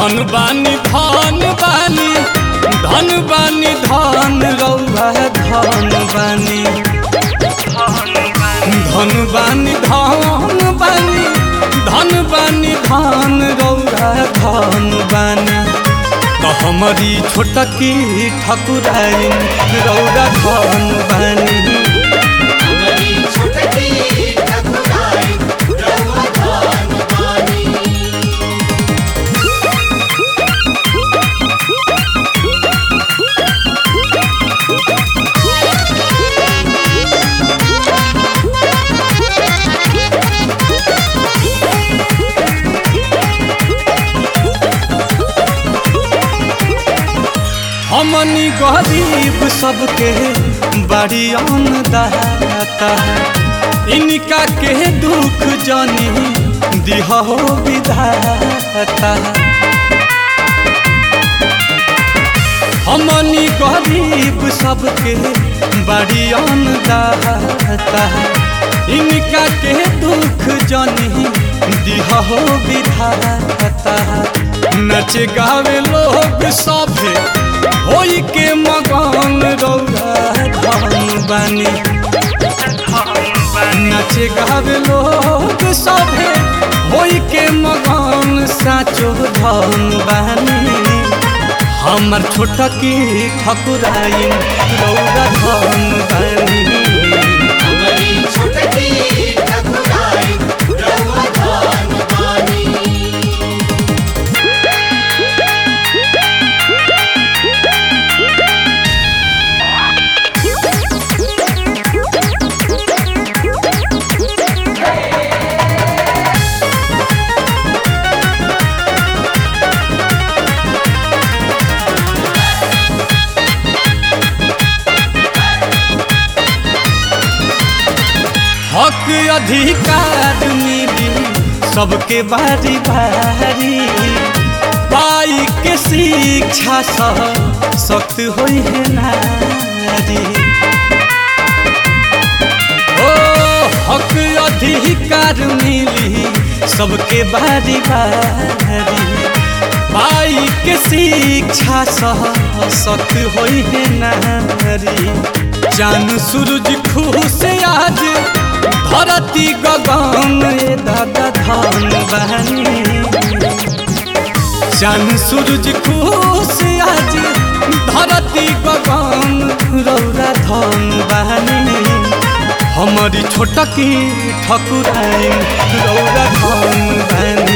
धन बानी धन बानी धन बानी धन रौआ धन बानी धन बानी धन बानी धन बानी धन रौआ धन बानी तो हमारी छोटकी ठकुराइन रौआ धन बानी हमारी छोटकी ठकुराई रउआ धन बानी हमनी गरीब सबके बड़ी अन्नदाता इनका के दुख जानी दिहो विधाता हमनी गरीब सबके बड़ी अन्नदाता इनका के दुख जानी दिहो विधाता नच गावे लोग सभे होई के मगन रौरा धन बानी नच गावे लोग सभे होई के मगन साचो धन बानी हमर छोटकी ठकुराइन रौरा धन बानी हमारी छोटकी ठकुराई रउआ धन बानी हक अधिकार मिली सबके बारी बारी पाई के शिक्षा सह सख्त होई है नारी ओ हक अधिकार मिली सबके बारी बारी पाई के शिक्षा सह सख्त होई है नारी चान सूरज खुश आज धरती गगन ए दादा धान बहनी चान सूरज खुश आज धरती गगन रौरा धन बहनी हमारी छोटकी ठकुराइन रौरा धन बहनी